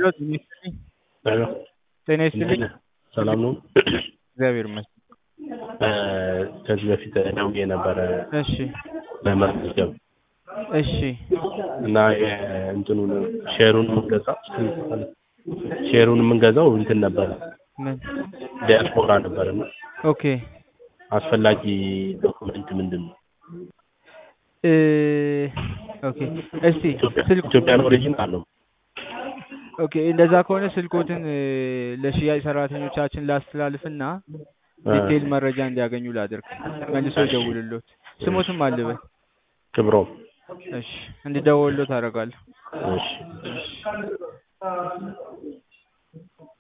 ሄሎ ጤና ይስጥልኝ። ሄሎ ጤና ይስጥልኝ። ሰላም ነው? እግዚአብሔር ይመስገን። ከዚህ በፊት ደውዬ ነበረ እሺ ለመመዝገብ እሺ እና እንትኑን ሼሩን የምንገዛው ሼሩን የምንገዛው እንትን ነበረ ምን ዲያስፖራ ነበረ እና ኦኬ አስፈላጊ ዶክመንት ምንድን ነው? እ ኦኬ እስቲ ኢትዮጵያ- ስልክ ኢትዮጵያን ኦሪጂን አለው። ኦኬ እንደዛ ከሆነ ስልኮትን እ ለሽያጭ ሰራተኞቻችን ላስተላልፍና ዲቴይል መረጃ እንዲያገኙ ላድርግ። መልሶ ይደውልሎት። ስሞትም አልበል። ክብሮም እሺ እንዲደውልሎት አደርጋለሁ። እሺ እሺ